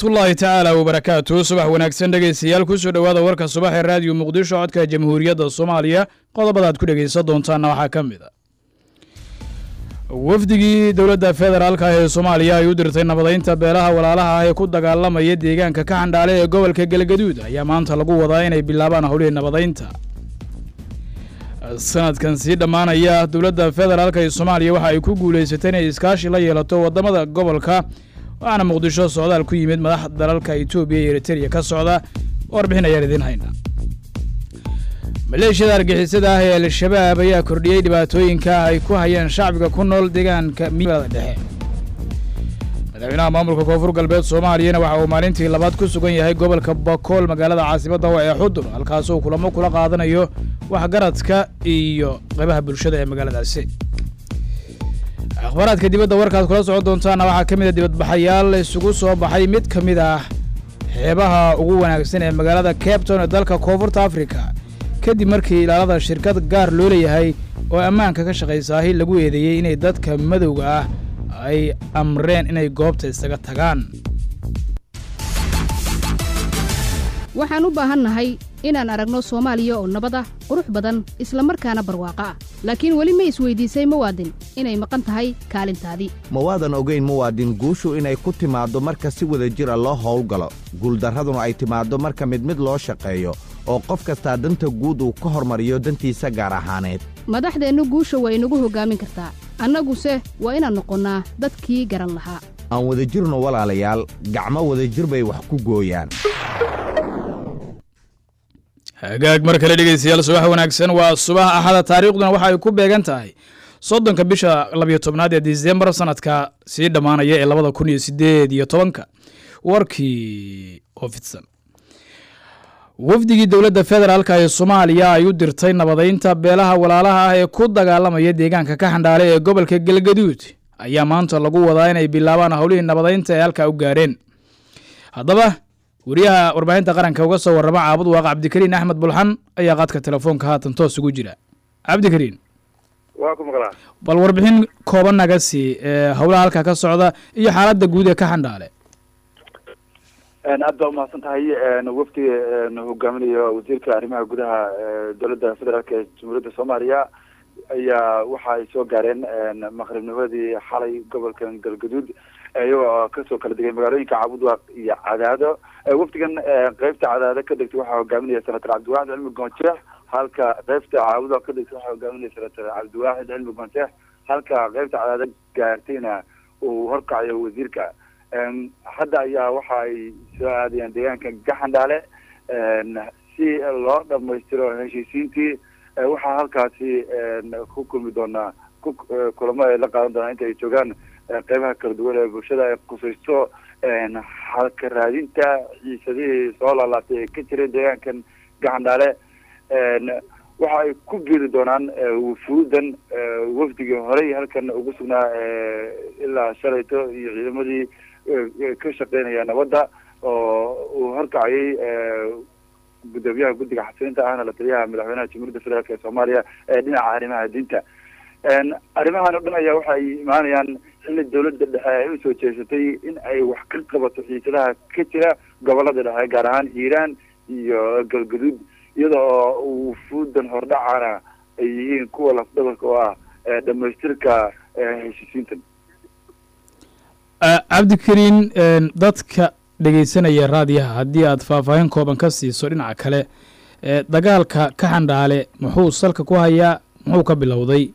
waraxmatullaahi tacaala wabarakaatu subax wanaagsan dhegaystayaal kusoo dhowaada warka subax ee raadiyo muqdisho codka jamhuuriyadda soomaaliya qodobada aad ku dhegaysan doontaanna waxaa ka mid a wafdigii dowladda federaalka ee soomaaliya ay u dirtay nabadaynta beelaha walaalaha ah ee ku dagaalamaya deegaanka ka xandhaale ee gobolka galgaduud ayaa maanta lagu wadaa inay bilaabaan howlihii nabadaynta sanadkan sii dhammaanaya dowladda federaalk ee soomaaliya waxa ay ku guulaysatay inay iskaashi la yeelato waddamada gobolka waxaana muqdisho socdaal ku yimid madax dalalka etoobiya iyo eritereya ka socda warbixin ayaan idiin hayna maleeshiyada argixisada ah ee al-shabaab ayaa kordhiyey dhibaatooyinka ay ku hayeen shacbiga ku nool deegaanka miada dhexe madaxweynaha maamulka koonfur galbeed soomaaliyana waxa uu maalintii labaad ku sugan yahay gobolka bakool magaalada caasimadda ee xudur halkaasuu kulamo kula qaadanayo waxgaradka iyo qaybaha bulshada ee magaaladaasi akhbaaraadka dibadda warkaad kula socon doontaana waxaa ka mid a dibadbaxayaal isugu soo baxay mid ka mid ah xeebaha ugu wanaagsan ee magaalada cabton ee dalka koonfurta africa kadib markii ilaalada shirkad gaar loo leeyahay oo ammaanka ka shaqaysaahi lagu eedeeyey inay dadka madowga ah ay amreen inay goobta isaga tagaan waxaan u baahannahay inaan aragno soomaaliya oo nabad ah qurux badan isla markaana barwaaqo ah laakiin weli ma isweydiisay muwaadin inay maqan tahay kaalintaadii mawaadan ogayn muwaadin guushu inay ku timaaddo marka si wada jira loo howlgalo guuldarraduna ay timaaddo marka mid mid loo shaqeeyo oo qof kastaa danta guud uu ka hormariyo dantiisa gaar ahaaneed madaxdeennu guusha waa inagu hoggaamin kartaa annaguse waa inaan noqonnaa dadkii garan lahaa aan wadajirno walaalayaal gacmo wadajir bay wax ku gooyaan hagaag mar kale dhegeystayaal subax wanaagsan waa subax axada taariikhduna waxa ay ku beegan tahay soddonka bisha labiyo tobnaad ee disembar sanadka sii dhammaanaya ee labada kun iyo sideed iyo tobanka warkii oo fidsan wafdigii dowladda federaalk ee soomaaliya ay u dirtay nabadaynta beelaha walaalaha ah ee ku dagaalamaya deegaanka ka xandhaale ee gobolka galgaduud ayaa maanta lagu wadaa inay bilaabaan howlihii nabadaynta ee halkaa u gaareen haddaba wariyaha warbaahinta qaranka uga soo warrama caabud waaqa cabdikariin axmed bulxan ayaa qaadka telefoonka haatan toos ugu jira cabdikariin waa ku maqlaa bal warbixin kooban naga sii howlaha halkaa ka socda iyo xaaladda guud ee ka xandhaale aad baa umahadsan tahay wafdiga hogaaminaya wasiirka arrimaha gudaha dowladda federaalk ee jamhuuriyadda soomaaliya ayaa waxa ay soo gaareen maqribnimadii xalay gobolka galgaduud iyagoo kasoo kala degay magaalooyinka cabudwaaq iyo cadaado wafdigan qeybta cadaado ka degtay waxaa hogaaminaya senator cabdiwaaxid cilmi goonjeex halka qeybta caabudwaaq ka degtay waxaa hogaaminaya senator cabdiwaaxid cilmi goonjeex halka qeybta cadaado gaartayna uu horkacayo wasiirka hadda ayaa waxa ay soo aadayaan deegaanka gaxandhaale si loo dhamaystiro heshiisiintii waxaa halkaasi ku kulmi doonaa ku kulamo ay la qaadan doonaa inta ay joogaan qeybaha kala duwan ee bulshada ay qusaysto halka raadinta xiisadihii soo laalaatay ee ka jiray deegaankan gaxandhaale waxa ay ku biiri doonaan wufuudan wafdigii horey halkan ugu sugnaa ilaa shalayto iyo ciidamadii ka shaqeynaya nabadda oo uu horkacayay gudoomiyaha guddiga xasilinta ahna la taliyaha madaxweynaha jamhuuriyadda federaalk ee soomaaliya ee dhinaca arrimaha diinta arrimahan o dhan ayaa waxa ay imaanayaan xilli dowladda dhexe ay usoo jeesatay in ay wax ka qabato xiisadaha ka jira gobolada dhexe gaar ahaan hiiraan iyo galgaduud iyada oo wufuudan hordhacana ay yihiin kuwa lafdabarka oo ah dhamaystirka heshiisiintan cabdikariin dadka dhegeysanaya raadiyaha haddii aad faahfaahin kooban ka siiso dhinaca kale dagaalka ka xandhaale muxuu salka ku hayaa muxuu ka bilowday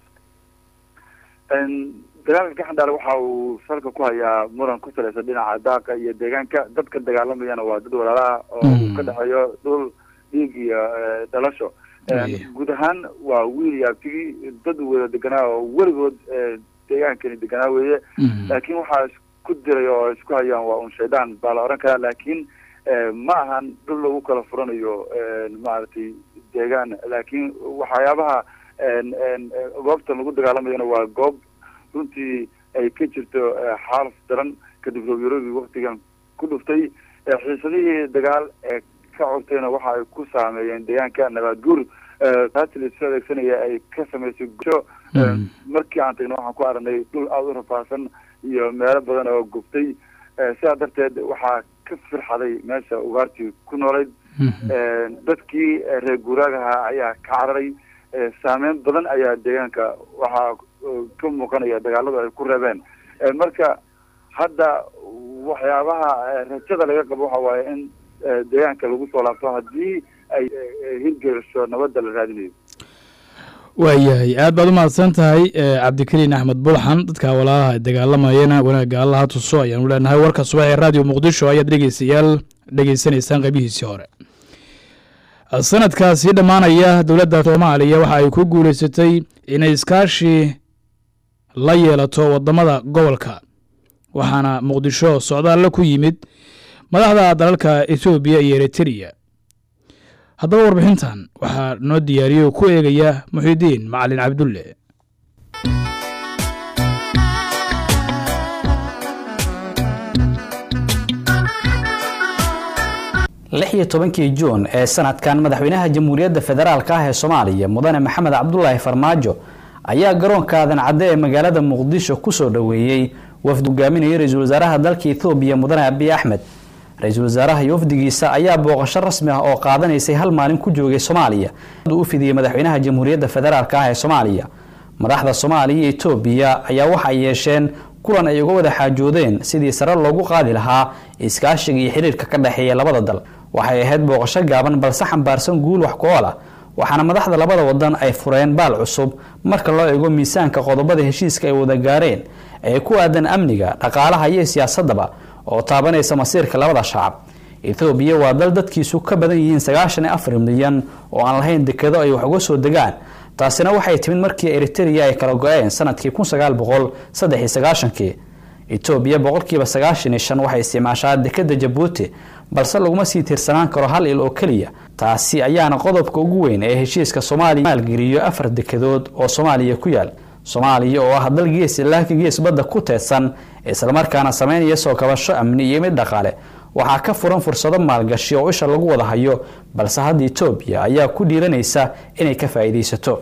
dagaalka ka xandhaale waxa uu salka ku hayaa muran ku salaysan dhinaca daaqa iyo deegaanka dadka dagaalamayana waa dad walaalaha oo uu ka dhexeeyo dhul dhiig iyo dhalasho guud ahaan waa wiil iyo abtigii dad wada deganaa oo weligood deegaankani deganaa weeye laakiin waxaa isku diray oo isku hayaan waa un shaydaan baa la oran karaa laakiin ma ahan dhul lagu kala furanayo maaragtay deegaan laakiin waxyaabaha goobtan lagu dagaalamayana waa goob runtii ay ka jirto xaalaf daran kadib roobyarobi waktigan ku dhuftay xiisadihii dagaal ee ka curtayna waxa ay ku saameeyeen deegaanka nabaad guur taasi laisoo adeegsanaya ay ka samaysay gusho markii aan tagna waxaan ku aragnay dhul aada u rafaadsan iyo meelo badan oo gubtay sidaa darteed waxaa ka firxaday meesha ugaartii ku noolayd dadkii reer guuraagaha ayaa ka cararay saameyn badan ayaa deegaanka waxaa ka muuqanaya dagaaladu ay ku reebeen marka hadda waxyaabaha rajada laga qabo waxa waaye in deegaanka lagu soo laabto haddii ay hirgelisho nabadda la raadinayo waayahay aad baad u mahadsan tahay cabdikariin axmed bulxan dadka walaalaha dagaalamayana wanaagga allaha tuso ayaanu leenahay warka subax ee raadiyo muqdisho ayaad dhegeystayaal dhegeysanaysaan qaybihiisii hore sanadkaasi dhammaanaya dowladda soomaaliya waxa ay ku guuleysatay inay iskaashi la yeelato wadamada gobolka waxaana muqdisho socdaalla ku yimid madaxda dalalka etoobiya iyo eritreya haddaba warbixintan waxaa noo diyaariyey oo ku eegaya muxidiin macalin cabdulle lix iyo tobankii juun ee sanadkan madaxweynaha jamhuuriyadda federaalk ah ee soomaaliya mudane maxamed cabdulaahi farmaajo ayaa garoonka aadan cadde ee magaalada muqdisho kusoo dhoweeyey wafdi hogaaminaya ra-iisul wasaaraha dalka ethoobiya mudane abiy axmed ra-iisul wasaaraha iyo wafdigiisa ayaa booqasho rasmi ah oo qaadanaysay hal maalin ku joogay soomaaliya u fidiyey madaxweynaha jamhuuriyadda federaalk ah ee soomaaliya madaxda soomaaliya iyo etoobiya ayaa waxay yeesheen kulan ay uga wada xaajoodeen sidii sare loogu qaadi lahaa iskaashiga iyo xiriirka ka dhexeeya labada dal waxay ahayd booqasho gaaban balse xambaarsan guul wax ku ool ah waxaana madaxda labada wadan ay fureen baal cusub marka loo eego miisaanka qodobada heshiiska ay wada gaareen ee ku aadan amniga dhaqaalaha iyo siyaasadaba oo taabanaysa masiirka labada shacab ethoobiya waa dal dadkiisu ka badan yihiin sagaashan iyo afar milyan oo aan lahayn dekedo ay wax uga soo degaan taasina waxay timid markii eritrea ay kala go-een sanadkii kun sagaal boqol saddex iyo sagaashankii etoobiya boqolkiiba sagaashan iyo shan waxay isticmaashaa dekeda jabuuti balse laguma sii tiirsanaan karo hal il oo keliya taasi ayaana qodobka ugu weyn ee heshiiska soomaaliya maalgeliyo afar dekedood oo soomaaliya ku yaal soomaaliya oo ah dal gees ilaa ka gees badda ku teedsan islamarkaana sameynaya soo kabasho amni iyo mid dhaqaale waxaa ka furan fursado maalgashi oo isha lagu wada hayo balse hadda etoobiya ayaa ku dhiiranaysa inay ka faa'iidaysato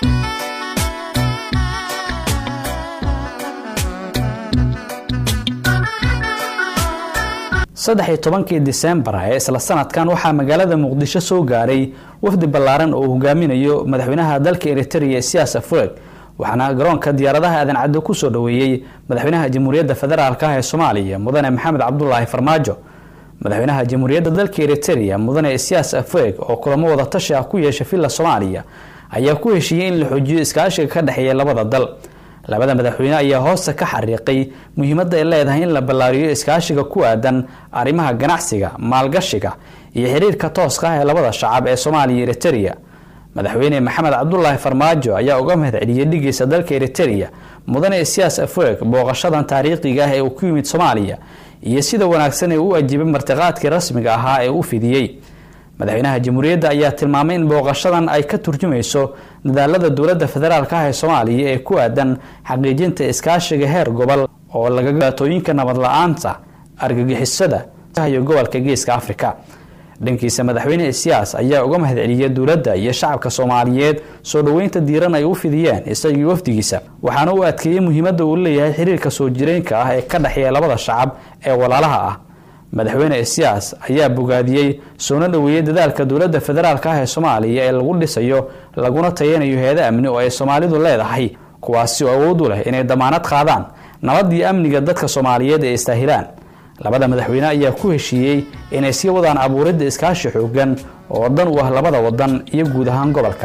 saddex iyo tobankii disembar ee isla sanadkan waxaa magaalada muqdisho soo gaaray wafdi ballaaran oo uu hogaaminayo madaxweynaha dalka eritrea siyaas afureg waxaana garoonka diyaaradaha aadan caddo kusoo dhoweeyey madaxweynaha jamhuuriyadda federaalk ah ee soomaaliya mudane maxamed cabdulaahi farmaajo madaxweynaha jamhuuriyadda dalka eritrea mudane siyaas afureg oo kulamo wada tashi ah ku yeesha villa soomaaliya ayaa ku heshiiyey in la xoojiyo iskaashiga ka dhexeeya labada dal labada madaxweyne ayaa hoosta ka xariiqay muhiimadda ay leedahay in la ballaariyo iskaashiga ku aadan arrimaha ganacsiga maalgashiga iyo xiriirka tooska ah ee labada shacab ee soomaaliya iyo eritrea madaxweyne maxamed cabdulaahi farmaajo ayaa uga mahad celiyey dhigiisa dalka eritrea mudane siyaas afureg booqashadan taariikhiga ah ee uu ku yimid soomaaliya iyo sida wanaagsan ee u ajiibay martiqaadkii rasmiga ahaa ee u fidiyey madaxweynaha jamhuuriyadda ayaa tilmaamay in booqashadan ay ka turjumayso dadaalada dowladda federaalk ah ee soomaaliya ee ku aadan xaqiijinta iskaashiga heer gobol oo laga dhibaatooyinka nabad la-aanta argagixisada iyo gobolka geeska afrika dhankiisa madaxweyne siyaas ayaa uga mahad celiyey dowladda iyo shacabka soomaaliyeed soo dhoweynta diiran ay u fidiyeen isagii wafdigiisa waxaana uu adkeeyey muhiimadda uu leeyahay xiriirka soo jireenka ah ee ka dhexeeya labada shacab ee walaalaha ah madaxweyne siyaas ayaa bogaadiyey soona dhoweeyey dadaalka dowladda federaalk ah ee soomaaliya ee lagu dhisayo laguna tayanayo heeda amni oo ay soomaalidu leedahay kuwaasi oo awood u leh inay damaanad qaadaan nabad iyo amniga dadka soomaaliyeed ee istaahilaan labada madaxweyne ayaa ku heshiiyey inay sii wadaan abuuridda iskaashi xoogan oo dan u ah labada wadan iyo guud ahaan gobolka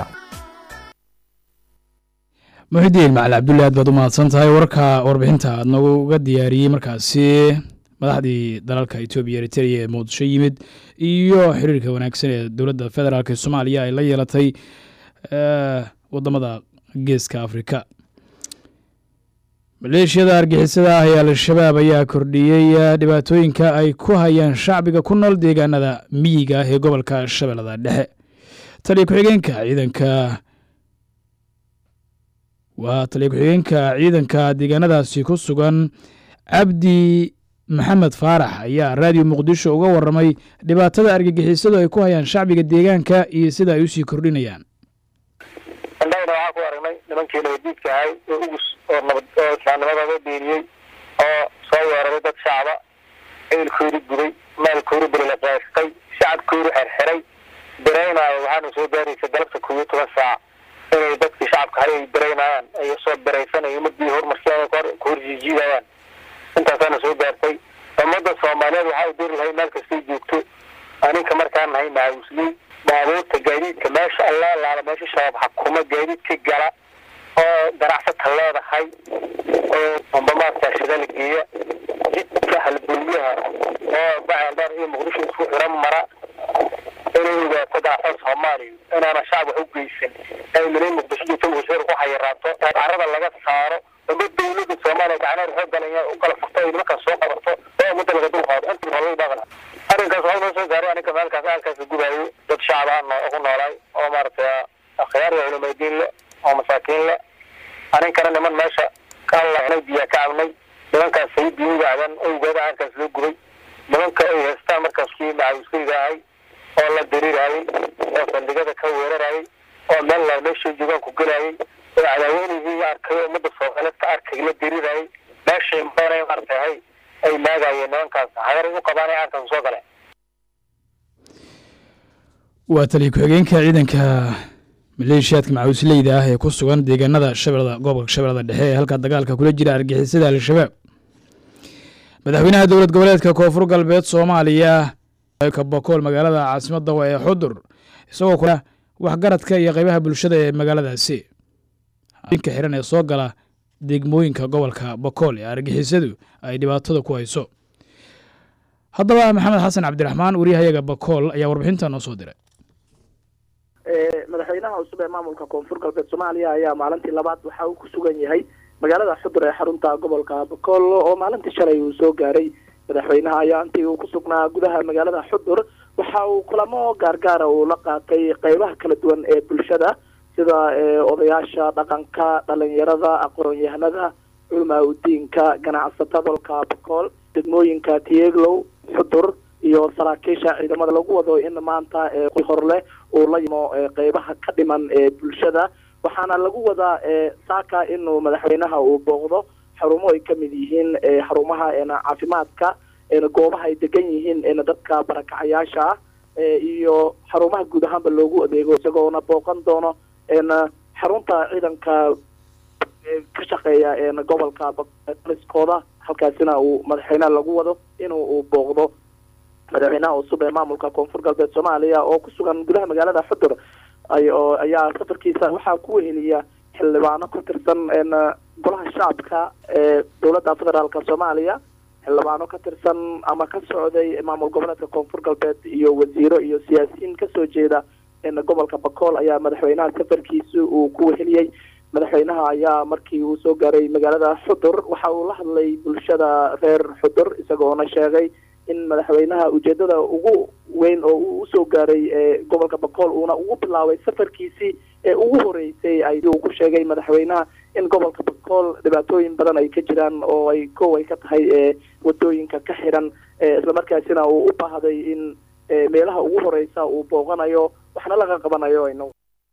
muxidiin macali cabdulle aad baad u mahadsan tahay warka warbixinta aad nooga diyaariyey markaasi madaxdii dalalka etoobiya eritrea ee muqdisho yimid iyo xiriirka wanaagsan ee dowladda federaalk ee soomaaliya ay la yeelatay wadamada geeska afrika maleeshiyada argixisada ah ee al-shabaab ayaa kordhiyey dhibaatooyinka ay ku hayaan shacbiga ku nool deegaanada miyiga ah ee gobolka shabeellada dhexe taliya ku-xigeenka ciidanka waa taliya ku-xigeenka ciidanka deegaanadaasi ku sugan cabdi maxamed faarax ayaa raadiyo muqdisho uga waramay dhibaatada argagixisadu ay ku hayaan shacbiga deegaanka iyo sida ay usii kordhinayaan indhahayna waxaa ku aragnay nimankii nabadiidka ahay oo ugus oo nabad oo islaamnimadooda biiriyey oo soo weeraray dad shacba ehelkoodu gubay maalkoodu belilaaqaystay shacabkoodu xerxiray biraynaayo waxaana soo gaaraysa galabta koob iyo toban saac inay dadkii shacabka hale ay biraynayaan ay soo biraysanay ummadii horumarsiyan ka horjiijiidayaan intaasaana soo gaartay ummadda soomaaliyeed waxaa u diri lahay meel kastay joogto aninka markaan nahay macawisley baabuurta gaadiidka meesha alla laala meesha shabaab xakuma gaadiidka gala oo ganacsata leedahay oo ambamaarta shidala geeya jidka halbulyaha oo baceeldheer iyo muqdisho isku xiran mara inay ogaato ganacsada soomaaliya inaana shacab wax u geysan ay minay muqdisho joogto muqdisho ku hayaraato carada laga saaro umad dawlada soomaaliya gacneer xoog galaya u kala furto ay nimankaas soo qabato oo umada laga dul qaado inta hore dhaqan arrinkaas waxaa noo soo gaaray aninka meelkaas aalkaas gubaayo dad shacab ah ku noolaay oo maaragtay akhyaar iyo culumaydiin le oo masaakiin le aninkana niman meesha ka allahnay biyaa ka cabnay nimankaas say biyuga cadan owgeeda aalkaas loo gubay nimanka ay haystaan markaas kii macawiskayga ahay oo la diriirayay oo saldhigada ka weerarayay oo meel la meeshay joogaan ku gelayay oo cadaaweynigii arkay ummadda soomaaliyeed ka arkay la diriirayay meeshay maanay maaragtay hay ay maagayeen nimankaas hagar u qabaan ay aalkaas soo galeen waa taliya ku-xigeenka ciidanka maleeshiyaadka macawisleyda ah ee ku sugan deegaanada shabeellada gobolka shabeellada dhexe ee halka dagaalka kula jira argixisada al-shabaab madaxweynaha dowlad goboleedka koonfur galbeed soomaaliya kabokool magaalada caasimadda waa ee xudur isagoo kula waxgaradka iyo qeybaha bulshada ee magaaladaasi inka xiran ee soo gala degmooyinka gobolka bokool ee argixisadu ay dhibaatada ku hayso haddaba maxamed xasan cabdiraxmaan wariyahayaga bokool ayaa warbixinta noo soo diray madaxweynaha cusub ee maamulka koonfur galbeed soomaaliya ayaa maalintii labaad waxa uu ku sugan yahay magaalada xudur ee xarunta gobolka bokool oo maalintii shalay uu soo gaaray madaxweynaha ayaa intii uu ku sugnaa gudaha magaalada xudur waxa uu kulamo gaargaara uu la qaatay qeybaha kala duwan ee bulshada sida odayaasha dhaqanka dhalinyarada aqoon-yahanada culamaa udiinka ganacsatada gobolka bokool degmooyinka tieglow xudur iyo saraakiisha ciidamada lagu wado in maanta horleh uu la yimo qeybaha ka dhiman ee bulshada waxaana lagu wadaa saaka inuu madaxweynaha uu booqdo xarumo ay kamid yihiin xarumaha caafimaadka goobaha ay degan yihiin dadka barakacayaasha ah iyo xarumaha guud ahaanba loogu adeego isagoona booqan doono xarunta ciidanka ka shaqeeya gobolka liskooda halkaasina uu madaxweynaha lagu wado inuu uu booqdo madaxweynaha cusub ee maamulka koonfur galbeed soomaaliya oo ku sugan gudaha magaalada xudur ayaa safarkiisa waxaa ku weheliya xildhibaano ka tirsan golaha shacabka ee dowladda federaalk soomaaliya xildhibaano ka tirsan ama ka socday maamul goboleedka koonfur galbeed iyo wasiiro iyo siyaasiyiin kasoo jeeda gobolka bakool ayaa madaxweynaha safarkiisa uu ku weheliyey madaxweynaha ayaa markii uu soo gaaray magaalada xudur waxa uu la hadlay bulshada reer xudur isagoona sheegay in madaxweynaha ujeedada ugu weyn oo uu usoo gaaray gobolka bakool uuna ugu bilaabay safarkiisii ee ugu horeysay ay uu ku sheegay madaxweynaha in gobolka bakool dhibaatooyin badan ay ka jiraan oo ay kow ay ka tahay wadooyinka ka xiran islamarkaasina uu u baahday in meelaha ugu horeysa uu booqanayo waxna laga qabanayo inagu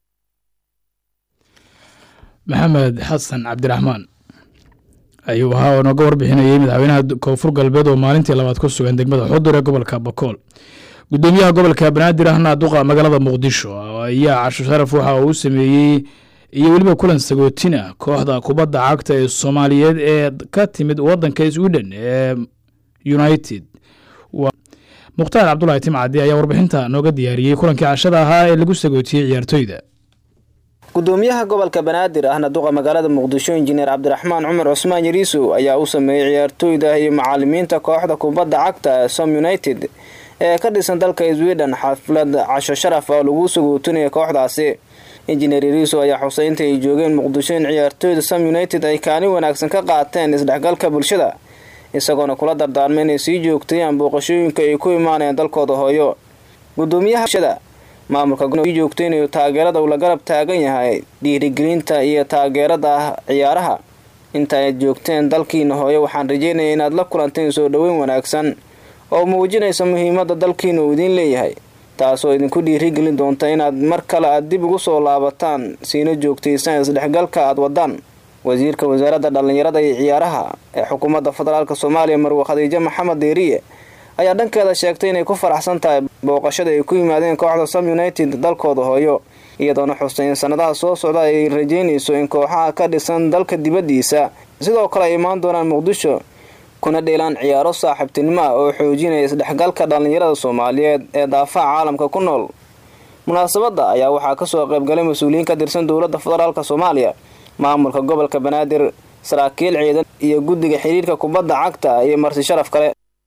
maxamed xasan cabdiraxmaan ayuu ahaa oo nooga warbixinayay madaxweynaha koonfur galbeed oo maalintii labaad ku sugan degmada xudur ee gobolka bakool gudoomiyaha gobolka banaadir ahna duqa magaalada muqdisho ayaa casho sharaf waxa uu sameeyey iyo weliba kulan sagootina kooxda kubadda cagta ee soomaaliyeed ee ka timid wadanka sweden ee united mukhtaar cabdulahi timcadi ayaa warbixinta nooga diyaariyey kulankii cashada ahaa ee lagu sagootiyey ciyaartoyda gudoomiyaha gobolka banaadir ahna duqa magaalada muqdisho injineer cabdiraxmaan cumar cusmaan yariisow ayaa u sameeyey ciyaartooyda iyo macalimiinta kooxda kubadda cagta som united ee ka dhisan dalka sweden xaflad casho sharaf oo lagu sagootinaya kooxdaasi injineer yariisow ayaa xusay inta ay joogeen muqdisho in ciyaartooyda som united ay kaalin wanaagsan ka qaateen isdhexgalka bulshada isagoona kula dardaarmay inay sii joogtayaan booqashooyinka ay ku imaanayaan dalkooda hooyo gudoomiyaha bulshada maamulka sii joogtay inuu taageerada uu la garab taagan yahay dhiirigelinta iyo taageerada ah ciyaaraha inta aad joogteen dalkiina hooyo waxaan rajeynaya inaad la kulanteen soo dhoweyn wanaagsan oo muujinaysa muhiimada dalkiina uu idiin leeyahay taasoo idinku dhiirigelin doonta inaad mar kale aad dib ugu soo laabataan siina joogtaysaan isdhexgalka aad wadaan wasiirka wasaaradda dhallinyarada iyo ciyaaraha ee xukuumadda federaalk soomaaliya marwe khadiijo maxamed deeriye ayaa dhankeeda sheegtay inay ku faraxsan tahay booqashada ay ku yimaadeen kooxda sam united dalkooda hooyo iyadoona xustay in sanadaha soo socda ay rajeynayso in kooxaha ka dhisan dalka dibaddiisa sidoo kale ay imaan doonaan muqdisho kuna dheelaan ciyaaro saaxiibtinimo ah oo xoojinaya isdhexgalka dhallinyarada soomaaliyeed ee daafaha caalamka ku nool munaasabadda ayaa waxaa kasoo qaybgalay mas-uuliyiin ka tirsan dowladda federaalk soomaaliya maamulka gobolka banaadir saraakiil ciidan iyo guddiga xiriirka kubadda cagta iyo marti sharaf kale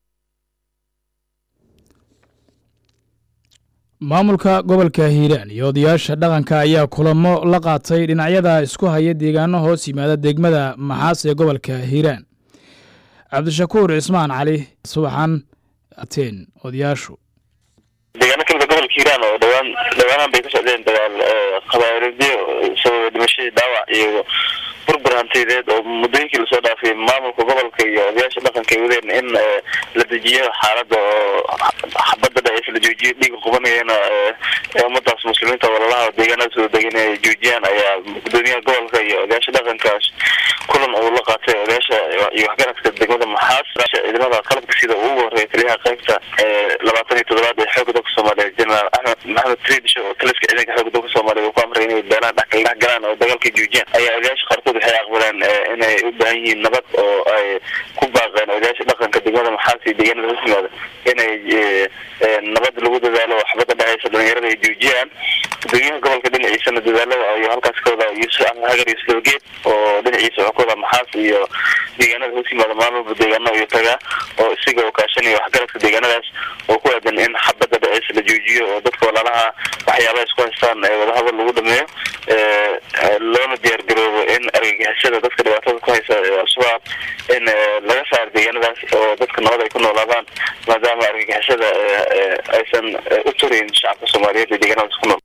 maamulka gobolka hiiraan iyo odayaasha dhaqanka ayaa kulamo la qaatay dhinacyada isku haya deegaano hoos yimaada degmada maxaas ee gobolka hiiraan cabdishakuur cismaan cali subaxan ateen odayaashu deegaano kamida gobolka hiiraan oo dhawaan dhawaanahan bay ka socdeen dagaal khabaarijo sababa dhimashadii dhaawac iyo burbur hantiyadeed oo muddooyinkii lasoo dhaafay maamulka gobolka iyo odayaasha dhaqanka ay wadeen in la dejiyo xaaladda oo xabadda dhaceys la joojiyo dhiiga qubanayana ee ummadaas muslimiinta walalaha deegaanadaas wada degan ay joojiyaan ayaa gudoomiyaha gobolka iyo odayaasha dhaqankaas kulan uu la qaatay odayaasha iyo waxgaradka degmada maxaas ciidamada qalabka sida ugu horeeya taliyaha qaybta labaatan iyo toddobaad ee xooga dalka soomaaliya generaal axmed maxamed tridish oo taliska ciidanka xooga dalka soomaaliya uu ku amray inay beelaan dhex galaan oo dagaalka joojiyaan ayaa odayaasha qaarkood waxay aqbaleen inay u baahan yihiin nabad oo ay ku baaqeen odayaasha dhaqanka degmada maxaas iyo deegaanada hoos yimaada inay nabad lagu dadaalo oo xabadda dhexeysa dhalinyarada ay joojiyaan gudoomiyaha gobolka dhinaciisana dadaalada iyo halkaas ka wada yuusuf axmed hagar iyo silawgeed oo dhinaciisa wuxuu ka wada maxaas iyo deegaanada hoos yimaada maalmaba deegaano iyo tagaa oo isaga oo kaashanaya waxgaradka deegaanadaas oo ku aadan in xabadda dhexeysa la joojiyo oo dadka walaalaha waxyaabaha isku haystaan ee wadahadal lagu dhameeyo loona diyaar garoobo in argagixisada dadka dhibaatada ku haysa al-shabaab in laga saaro deegaanadaas oo dadka nabad ay ku noolaadaan maadaama argagixisada aysan u turayn shacabka soomaaliyeed ee deegaanadaas ku nool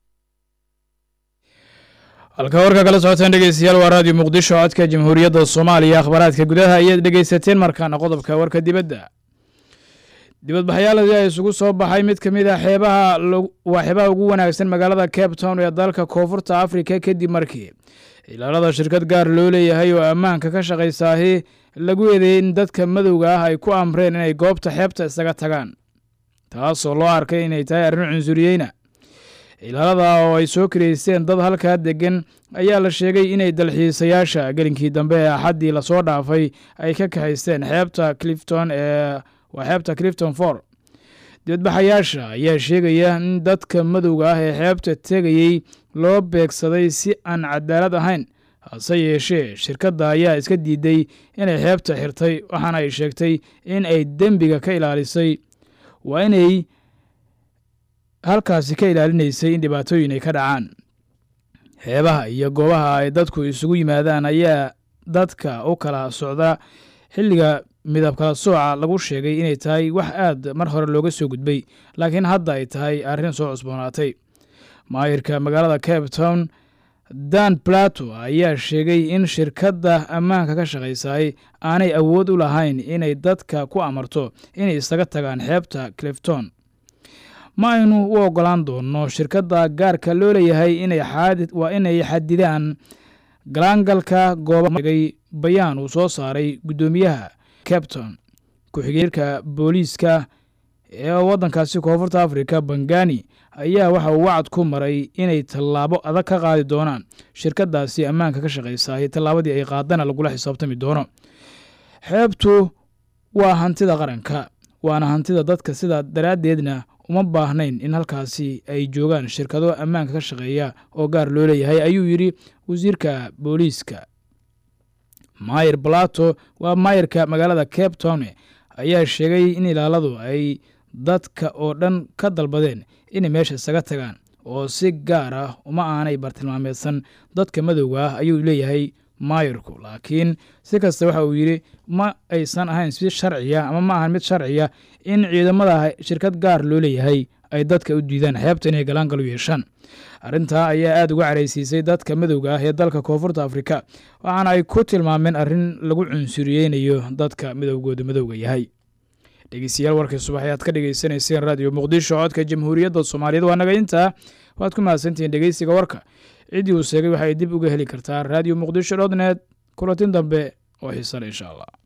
halka warka kala socotaan dhegeystayaal waa raadiyo muqdisho codka jamhuuriyadda soomaaliya akhbaaraadka gudaha ayaad dhegeysateen markaana qodobka warka dibadda dibadbaxyaaladii ay isugu soo baxay mid ka mid a xeebaha waa xeebaha ugu wanaagsan magaalada cape town ee dalka koonfurta afrika kadib markii ilaalada shirkad gaar loo leeyahay oo ammaanka ka shaqaysaahi lagu eedeeyey in dadka madowga ah ay ku amreen inay goobta xeebta isaga tagaan taasoo loo arkay inay tahay arrin cunsuriyeyna ilaalada oo ay soo karaysteen dad halkaa degan ayaa la sheegay inay dalxiisayaasha gelinkii dambe ee axaddii lasoo dhaafay ay ka kaxaysteen xeebta clifton ee waa xeebta clifton for dibadbaxayaasha ayaa sheegaya in dadka madowga ah ee xeebta tegayey loo beegsaday si aan cadaalad ahayn hase yeeshee shirkadda ayaa iska diiday inay xeebta xirtay waxaana ay sheegtay in ay dembiga ka ilaalisay waa inay halkaasi ka ilaalinaysay in dhibaatooyin ay ka dhacaan xeebaha iyo goobaha ay dadku isugu yimaadaan ayaa dadka u kala socda xilliga midab kala sooca lagu sheegay inay tahay wax aad mar hore looga soo gudbay laakiin hadda ay tahay arrin soo cusboonaatay maayirka magaalada cape town dan plato ayaa sheegay in shirkadda ammaanka ka shaqaysaay aanay awood u lahayn inay dadka ku amarto inay isaga tagaan xeebta clifton ma aynu u ogolaan doonno shirkadda gaarka loo leeyahay waa inay xadidaan galaangalka goobaegay bayaan uu soo saaray guddoomiyaha capton ku-xigeenka booliiska ee waddankaasi koonfurta afrika bangani ayaa waxa uu wacad ku maray inay tallaabo adag ka qaadi doonaan shirkaddaasi ammaanka ka shaqaysaay tallaabadii ay qaadana lagula xisaabtami doono xeebtu waa hantida qaranka waana hantida dadka sidaa daraaddeedna uma baahnayn in halkaasi ay joogaan shirkado ammaanka ka shaqeeya oo gaar loo leeyahay ayuu yidhi wasiirka booliiska mayer balato waa maayirka magaalada cape town ayaa sheegay in ilaaladu ay dadka oo dhan ka dalbadeen inay meesha isaga tagaan oo si gaar ah uma aanay bartilmaameedsan dadka madowga ah ayuu leeyahay maayirku laakiin si kasta waxa uu yidhi ma aysan ahayn si sharciya ama ma ahan mid sharciya in ciidamada shirkad gaar loo leeyahay ay dadka u diidaan xeebta inay galaangal u yeeshaan arrintaa ayaa aada uga caraysiisay dadka madowga ah ee dalka koonfurta afrika waxaana ay ku tilmaameen arrin lagu cunsuriyeynayo dadka midowgooda madowga yahay dhegeystayaal warkii subax ayaad ka dhegeysanayseen raadiyo muqdisho codka jamhuuriyadda soomaaliyeed waa naga intaa waad ku mahadsantihiin dhegeysiga warka ciddii uu sheegay waxay dib uga heli kartaa raadiyo muqdisho dot net kulatin dambe oo xiisale insha allah